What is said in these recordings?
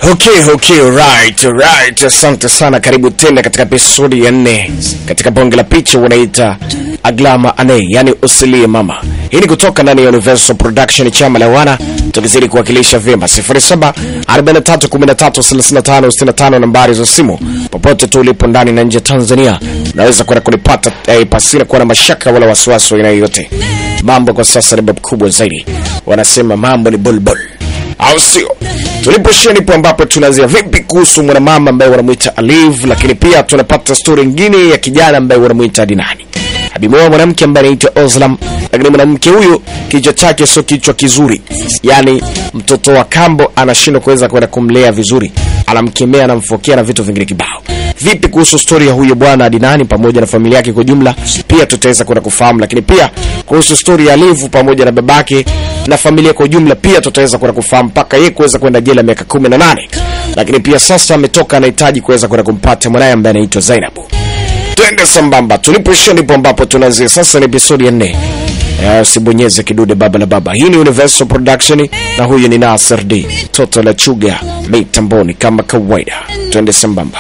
Okay, okay, right, right. Asante sana, karibu tena katika episodi ya nne katika bonge la picha wanaita Aglama Ane, yani usilie mama. Hii ni kutoka ndani ya Universal Production, chama la wana, tukizidi kuwakilisha vyema 07 43 13 35 65, nambari za simu popote tu ulipo ndani na nje ya Tanzania, unaweza kwenda kunipata eh, pasina kuwa na mashaka wala wasiwasi wa aina yoyote. Mambo kwa sasa ni babu kubwa zaidi, wanasema mambo ni bulbul au sio? Tulipoishia ndipo ambapo tunaanzia vipi kuhusu mwanamama ambaye wanamwita Aliv, lakini pia tunapata stori nyingine ya kijana ambaye wanamwita Adinani. Abimeoa mwanamke ambaye anaitwa Oslam, lakini mwanamke huyu kichwa chake sio kichwa kizuri, yaani mtoto wa kambo anashindwa kuweza kwenda kumlea vizuri, anamkemea, anamfokea na vitu vingine kibao. Vipi kuhusu stori ya huyo bwana Adinani pamoja na familia yake kwa jumla, pia tutaweza kwenda kufahamu, lakini pia kuhusu stori ya Alivu pamoja na babake na familia kwa ujumla pia tutaweza kwenda kufahamu mpaka yeye kuweza kwenda jela miaka kumi na nane lakini pia sasa ametoka anahitaji kuweza kwenda kumpata mwanaye ambaye anaitwa Zainabu. Twende sambamba, tulipoishia ndipo ambapo tunaanzia sasa. Ni episodi ya nne. Eh, Usibonyeze kidude baba la baba. Hii ni Universal Production na huyu ni Nasir D toto la chuga mitamboni kama kawaida. Twende sambamba.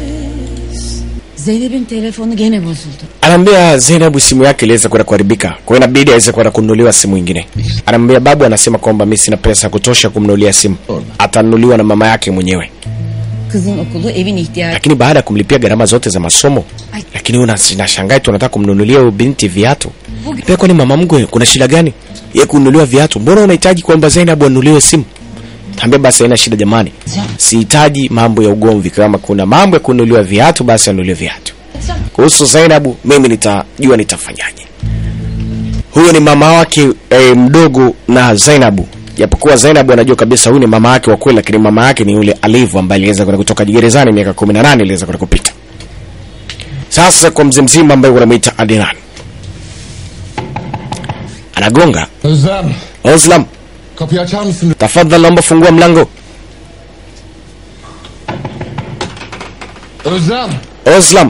Zeynep'in telefonu gene bozuldu. Anaambia Zainabu simu yake iliweza kwenda kuharibika, kwa hiyo inabidi aweze kwenda kununuliwa simu nyingine. Anaambia babu, anasema kwamba mimi sina pesa ya kutosha kumnunulia simu, atanunuliwa na mama yake mwenyewe. Kızın okulu evin ihtiyacı. Lakini baada ya kumlipia gharama zote za masomo, lakini una nashangaa tu unataka kumnunulia huyo binti viatu. Pia kwani mama mkwe kuna shida gani? Yeye kununuliwa viatu. Mbona unahitaji kwamba Zainabu anunuliwe simu? Tambia basi haina shida jamani. Sihitaji mambo ya ugomvi. Kama kuna mambo ya kununuliwa viatu basi anunuliwe viatu. Kuhusu Zainabu mimi nitajua nitafanyaje. Huyo ni mama wake e, mdogo na Zainabu. Japokuwa Zainabu anajua kabisa huyu ni mama yake wa kweli, lakini mama yake ni yule Alivu ambaye aliweza kwenda kutoka gerezani miaka 18 iliweza kwenda kupita. Sasa kwa mzee mzima ambaye wanamuita Adnan. Anagonga. Özlem, Oslam, kapıyı açar mısın? tafadhali naomba fungua mlango. Özlem, Oslam.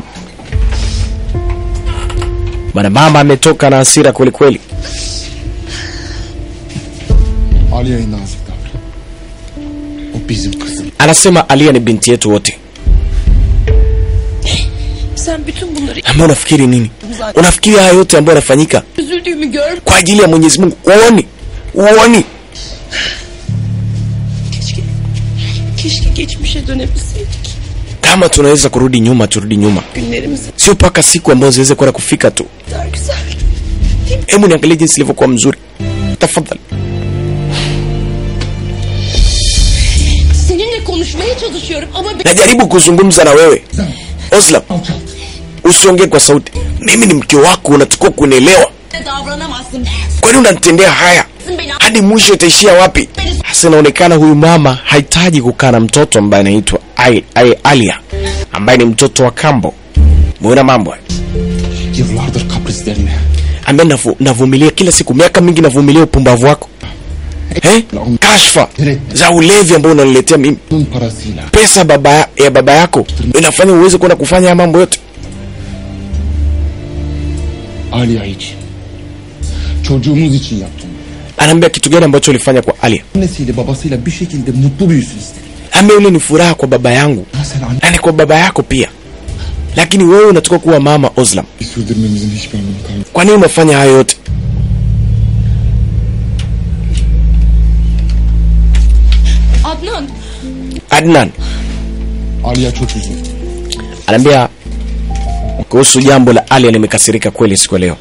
Bwana mama ametoka na hasira kweli kweli. Aliye'yi nazik davran. O bizim kızım. Anasema Alia ni binti yetu wote. Sen bütün bunları Ama unafikiri nini? Unafikiri haya yote ambayo yanafanyika üzüldüğümü gör. kwa ajili ya Mwenyezi Mungu? Uoni? Uoni? Keşke, keşke geçmişe dönebilseydik. Kama tunaweza kurudi nyuma, turudi nyuma, Günlerimiz sio mpaka siku ambazo ziweze kwenda kufika tu. daha güzel. Hebu niangalie jinsi ilivyokuwa mzuri, tafadhali. Seninle konuşmaya çalışıyorum ama be- Najaribu kuzungumza na wewe Oslam, Alçalt. usiongee kwa sauti. Mimi ni mke wako, unatakiwa kunielewa. davranamazsın. Kwani unanitendea haya Beni hadi mwisho itaishia wapi? Sasa inaonekana huyu mama hahitaji kukaa na mtoto ambaye anaitwa Ai- Ai- Alia ambaye ni mtoto wa kambo. Muona mambo haya? Yıllardır kaprislerini. ambaye navu, navumilia kila siku, miaka mingi navumilia upumbavu wako eh? Kashfa za ulevi ambao unaniletea mimi, Bunun parasıyla. pesa baba ya baba yako inafanya uweze kwenda kufanya haya mambo yote. Aliye için. Çocuğumuz için yaptım. Anaambia kitu gani ambacho ulifanya kwa Alia? Annesiyle babasıyla bir şekilde mutlu büyüsün istedim. Ame ule ni furaha kwa baba yangu Ha sen anne na ni kwa baba yako pia, lakini wewe unatoka kuwa mama Oslam. sürdürmemizin hiçbir anlamı kalmadı. Kwa nini unafanya hayo yote? Adnan Adnan Aliye çok üzüldü. anaambia kuhusu jambo la Alia, nimekasirika kweli siku ya leo.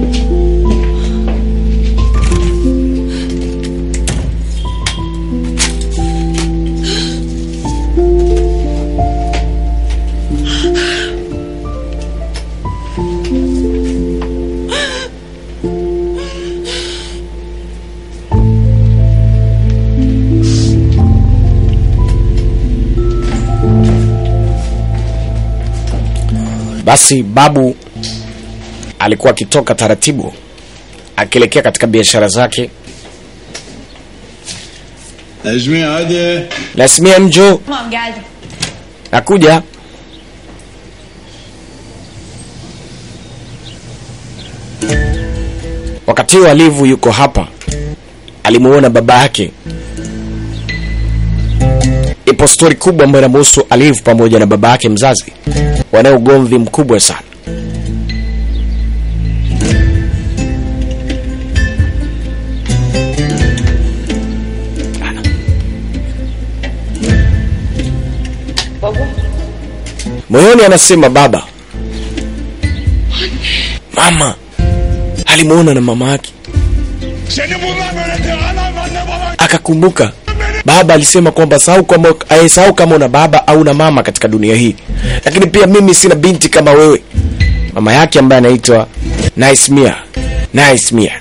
Basi babu alikuwa akitoka taratibu akielekea katika biashara zake. Necmi hadi. Lasmia mjo, tamam geldim. nakuja. Wakati huo Alivu yuko hapa, alimuona baba yake ipo stori kubwa ambayo inamhusu Alif pamoja na baba yake mzazi, wana ugomvi mkubwa sana. Moyoni anasema baba, mama alimuona na mama yake, akakumbuka baba alisema kwamba sahau kama eh, sahau kama una baba au na mama katika dunia hii, lakini pia mimi sina binti kama wewe. Mama yake ambaye anaitwa Nice Mia, Nice Mia.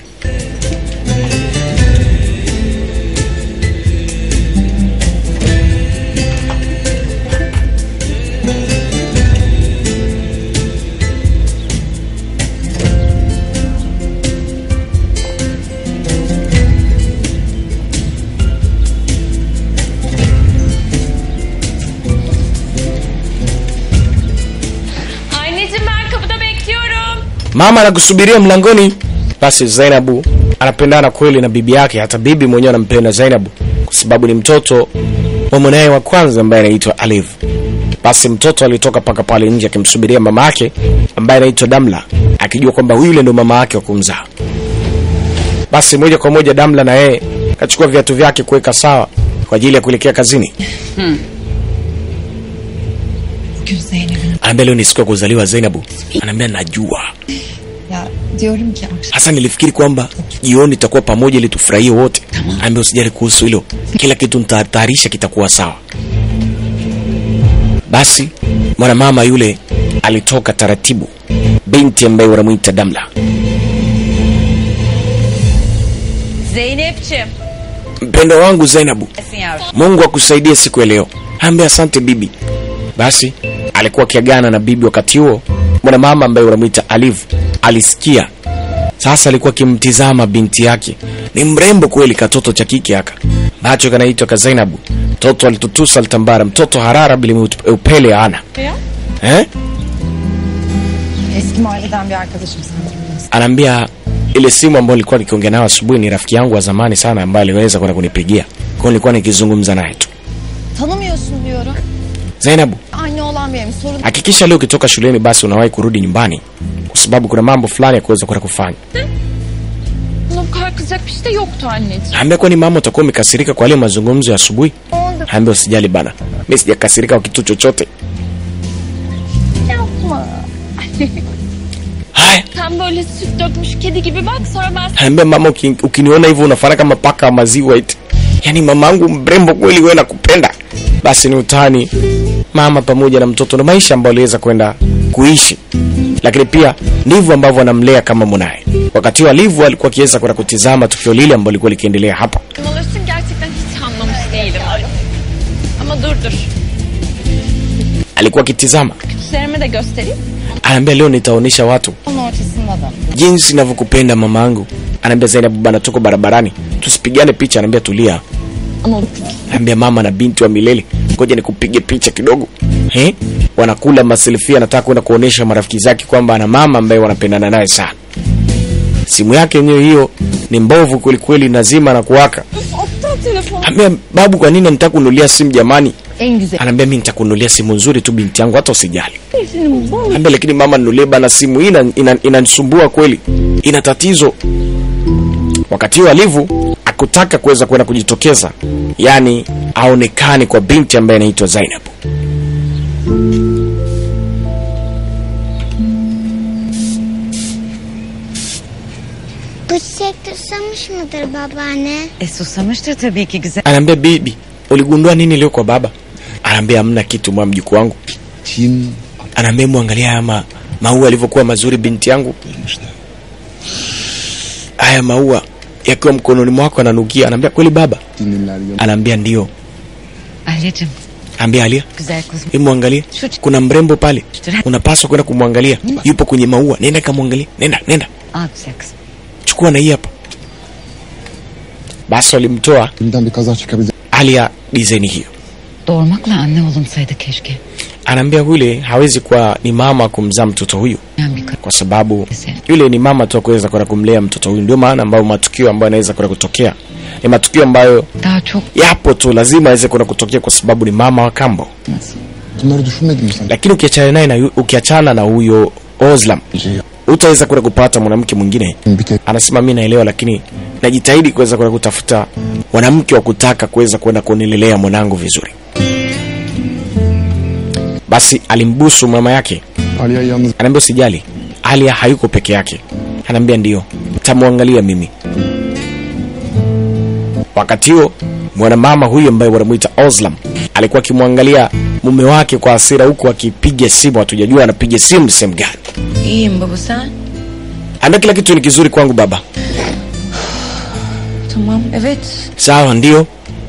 Anneciğim ben kapıda bekliyorum. Mama anakusubiria mlangoni. Basi Zainabu anapendana kweli na bibi yake, hata bibi mwenyewe anampenda Zainabu kwa sababu ni mtoto wa mwanaye wa kwanza ambaye anaitwa Alif. Basi mtoto alitoka paka pale nje akimsubiria mama yake ambaye anaitwa Damla, akijua kwamba yule ndo mama yake wa kumzaa. Basi moja kwa moja Damla na yeye kachukua viatu vyake kuweka sawa kwa ajili ya kuelekea kazini. Bugün Zeynep'in Anaambia leo ni siku ya kuzaliwa Zainabu. Anaambia najua. ya diyorum ki akşam hasa nilifikiri kwamba jioni itakuwa pamoja ili tufurahie wote ambia usijali kuhusu hilo kila kitu nitatayarisha kitakuwa sawa basi mwanamama yule alitoka taratibu binti ambaye wanamwita damla Zeynep'ciğim. mpendo wangu zainabu Esin yavrum. mungu akusaidie siku ya leo ambia asante bibi basi alikuwa akiagana na bibi wakati huo mwanamama ambaye unamwita aliv alisikia sasa alikuwa akimtizama binti yake ni mrembo kweli katoto cha kike haka macho kanaitwa ka zainabu mtoto alitutusa alitambara mtoto harara bila upele ana Ya. eh? eski mahalleden bir arkadaşım sanırım. anaambia ile simu ambayo nilikuwa nikiongea nayo asubuhi ni rafiki yangu wa zamani sana ambaye aliweza kwenda kunipigia kwao nilikuwa nikizungumza naye tu Tanımıyorsun diyorum. zainabu Anne olan benim sorun. hakikisha leo ukitoka shuleni basi unawahi kurudi nyumbani kwa sababu kuna mambo fulani ya kuweza kwenda kufanya Buna bu kadar kızacak bir şey de yoktu anneciğim. ambia kwani mama utakuwa umekasirika kwa yale mazungumzo ya asubuhi ambia usijali bana mi sijakasirika kwa kitu chochote Yapma. haya Sen böyle süt dökmüş kedi gibi bak sonra ben sana ambia mama uki, ukiniona hivyo unafana kama paka wa maziwa eti yaani mamangu mrembo kweli wewe nakupenda basi ni utani mama pamoja na mtoto na maisha ambayo aliweza kwenda kuishi lakini pia ndivyo ambavyo anamlea kama mwanaye wakati wa livu alikuwa akiweza kwenda kutizama tukio lile ambalo lilikuwa likiendelea hapa alırsın gerçekten hiç anlamış değilim. Ama dur dur. alikuwa akitizama Küçüklerime de göstereyim. anaambia leo nitaonyesha watu Onun ortasında da. jinsi ninavyokupenda mamangu anaambia zainabu bana tuko barabarani tusipigane picha anaambia tulia Ama anaambia mama na binti wa milele ngoja nikupige picha kidogo eh? wanakula maselfie anataka kwenda kuonesha marafiki zake kwamba ana mama ambaye wanapendana naye sana simu yake yenyewe hiyo ni mbovu kwelikweli nazima na kuwaka aptal telefon. ambia babu kwa nini nitaka kununulia simu jamani En güzel. anaambia mi nitakununulia simu nzuri tu binti yangu hata usijali Senin bal. ambia lakini mama nunulie bana simu hii ina- ina- inanisumbua kweli ina tatizo wakati huo alivu akutaka kuweza kwenda kujitokeza yaani aonekane kwa binti ambaye anaitwa zainab Bu çiçek susamış mıdır babaanne? E susamıştır tabii ki güzel. anaambia bibi uligundua nini leo kwa baba anaambia hamna kitu mwa mjuku wangu Tim anaambia mwangalia haya ma, maua yalivyokuwa mazuri binti yangu atmışlar. haya maua yakiwa mkononi mwako ananukia anaambia kweli baba Dinliler yanı. anaambia ndio Alyacığım ambia alia güzel kuzum. Hebu mwangalie Şu ç- kuna mrembo pale Ç- unapaswa kwenda kumwangalia yupo kwenye maua nenda kamwangalia nenda nenda Al güzel kızım. chukua na hii hapa basi walimtoa Elimden bir kaza çıkabilir. alia dizaini hiyo Doğurmakla anne olunsaydı keşke. anaambia yule hawezi kuwa ni mama kumzaa mtoto huyu Yani bir kadın. kwa sababu Neyse. yule ni mama tu akuweza kwenda kumlea mtoto huyu ndio maana ambayo matukio ambayo yanaweza kwenda kutokea ni matukio ambayo Daha çok yapo tu, lazima aweze kwenda kutokea kwa sababu ni mama wa kambo. Bunları düşünmedin mi sen? Lakini ukiachana naye na yu- ukiachana na huyo Ozlam, Şey yap. utaweza kwenda kupata mwanamke mwingine. Bir kere Anasema mimi naelewa, lakini najitahidi kuweza kwenda kutafuta mwanamke wa kutaka kuweza kwenda kunilelea mwanangu vizuri. Basi alimbusu mama yake, Aliye'yi yalnız anaambia usijali, Alia hayuko peke yake. Anaambia ndio, tamwangalia mimi. Wakati huo mwanamama huyu ambaye wanamuita Ozlam alikuwa akimwangalia mume wake kwa hasira, huku akipiga simu. Hatujajua anapiga simu sehemu gani. İyiyim baba sen? Anaambia kila kitu ni kizuri kwangu baba. Tamam evet. Sawa, ndio,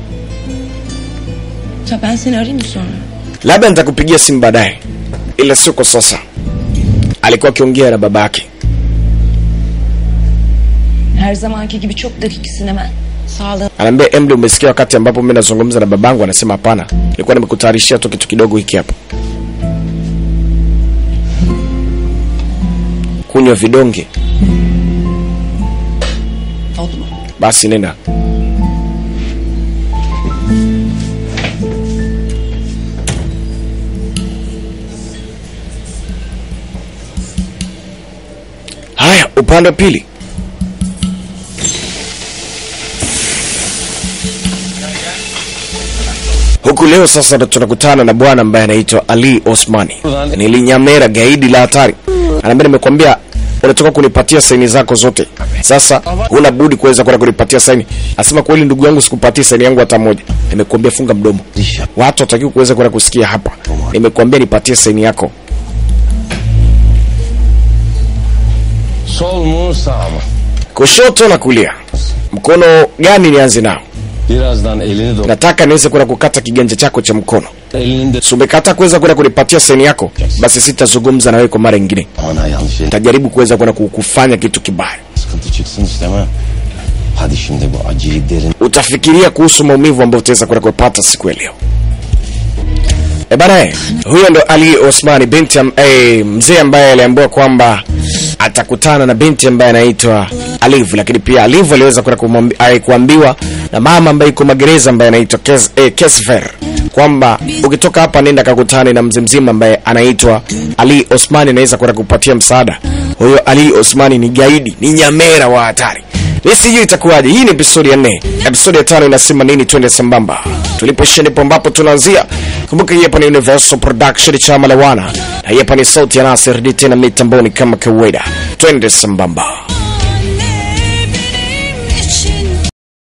Ya ben seni arayayım mı sonra? labda nitakupigia simu baadaye, ila sio kwa sasa. Alikuwa akiongea na babake. Her zamanki gibi çok dakiksin hemen. Sağlığın Anaambia Emily, umesikia wakati ambapo mimi nazungumza na babangu? Anasema hapana, nilikuwa nimekutayarishia tu kitu kidogo hiki hapa. Kunywa vidonge, oldu mu? basi nenda. Haya, upande wa pili huku leo sasa ndo tunakutana na bwana ambaye anaitwa Ali Osmani. Nilinyamera gaidi la hatari, anaambia nimekwambia unatoka kunipatia saini zako zote, sasa huna budi kuweza kwenda kunipatia saini. Asema kweli, ndugu yangu, sikupatia saini yangu hata moja. Nimekuambia funga mdomo, watu watakiwa kuweza kwenda kusikia hapa. Nimekuambia nipatie saini yako. Sol mu sağ mı? Kushoto na kulia, mkono gani nianze nao? Birazdan elini do... Nataka niweze kwenda kukata kiganja chako cha mkono. Elini de... Si umekataa kuweza kwenda kunipatia saini yako, basi sitazungumza na wewe kwa mara nyingine. Bana yanlış yere Nitajaribu kuweza kwenda kufanya kitu kibaya. sıkıntı çıksın istemem. Hadi şimdi bu acıyı derin... Utafikiria kuhusu maumivu ambayo utaweza kwenda kupata siku ya leo. E bana, eh, huyo ndo Ali Osmani binti am, eh, mzee ambaye aliambiwa kwamba atakutana na binti ambaye anaitwa Aliv, lakini pia Aliv aliweza kwenda kumwambi- eh, kuambiwa na mama ambaye iko magereza ambaye anaitwa Kes, eh, Kesfer kwamba ukitoka hapa nenda kakutane na mzee mzima ambaye anaitwa Ali Osmani, anaweza kwenda kupatia msaada. Huyo Ali Osmani ni gaidi, ni nyamera wa hatari. Mimi sijui itakuwaje. Hii ni episodi ya nne. Episodi ya tano inasema nini? Twende sambamba. Tulipoishia ndipo ambapo tunaanzia. Kumbuka hii hapa ni Universal Production chama la wana, na hii hapa ni sauti ya Nasir D tena mitamboni kama kawaida. Twende sambamba.